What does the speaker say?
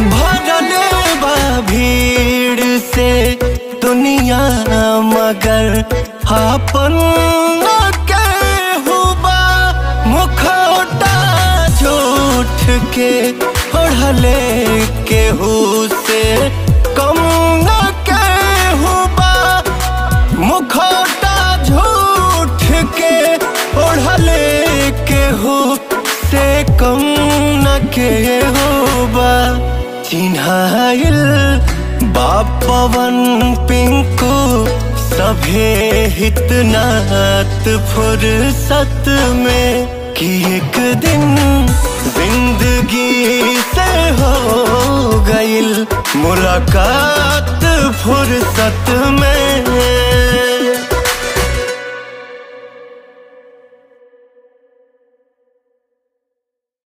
भरले बा भीड़ से दुनिया मगर आपन के हुबा मुखौटा झूठ के ओढ़ले केहू से कम न के हुबा मुखौटा झूठ के ओढ़ले केहू से कम न के होबा चिन्हाइल बापवन पिंकू सभे हितनात फुर्सत में कि एक दिन जिंदगी से हो गईल मुलाकात फुर्सत में